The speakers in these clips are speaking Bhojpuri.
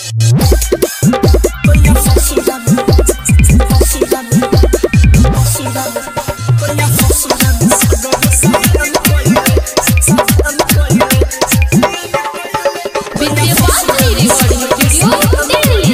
विद्यावासिनी रिकॉर्डिंग स्टूडियो दिल्ली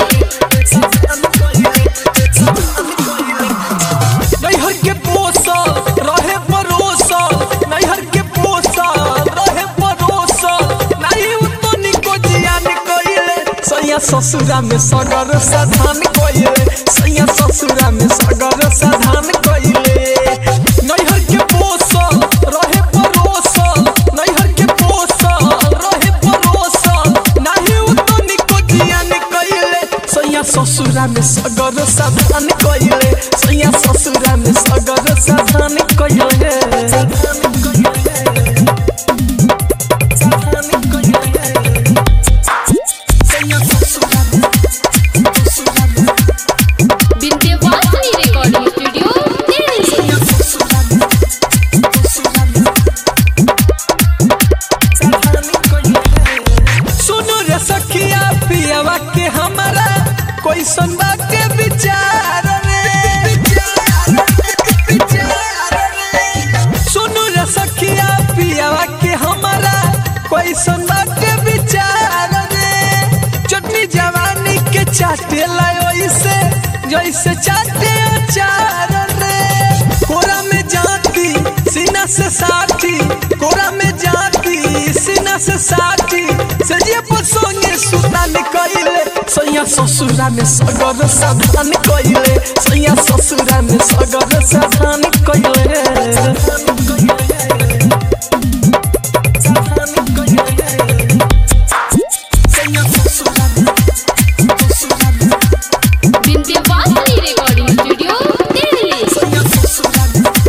नैहर के पोसल रहे परोसल नैहर के पोसल रहे परोसल नाही उतो निको जियान कइले सैया ससुरा में सगर साधान कइले सैया ससुरा में सगर साधान कइले नैहर के पोसल रहे परोसल नैहर के पोसल रहे परोसल नाही उतो निको जियान कइले सैया ससुरा में सगर साधान कइले सैया ससुरा में सगर साधान कइले विद्यावासिनी रिकॉर्डिंग स्टूडियो दिल्ली सुनो रे सखिया पियावा के हमारा कोई सुनबा के विचार रे सुनो रे सखिया पियावा के हमारा कोई सुनबा के विचार रे चटनी जवानी के चाटे लायो इसे जैसे चाटे अचार रे कोरा में जाती सीना से साथी कोरा में जाती सीना से साथी सजिए पसोंगे सुतान कइले सैया ससुरा में सगर साधान कइले सैया ससुरा में सगर साधान कइले विद्यावासिनी रिकॉर्डिंग स्टूडियो दिल्ली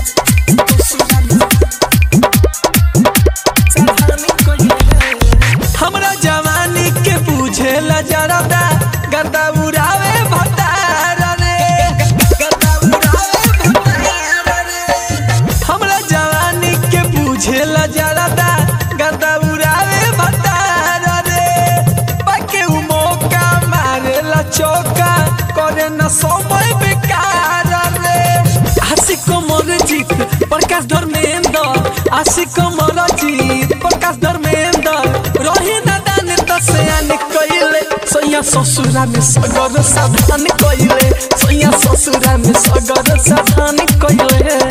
हमरा जवानी के बुझेला जरदा गर्दा उड़ावे भतार रे गर्दा उड़ावे भतार रे हमरा जवानी के बुझेला जरदा गर्दा उड़ावे भतार रे बाके उ मौका मारेला चौका करे न समय बेकार रे आशिक मोर जीत प्रकाश धर्मेंद्र आशिक मोर जीत प्रकाश धर्मेंद्र रही नदान दसयान कइले सैया ससुरा में सगर साधान कइले सैया ससुरा में सगर साधान कइले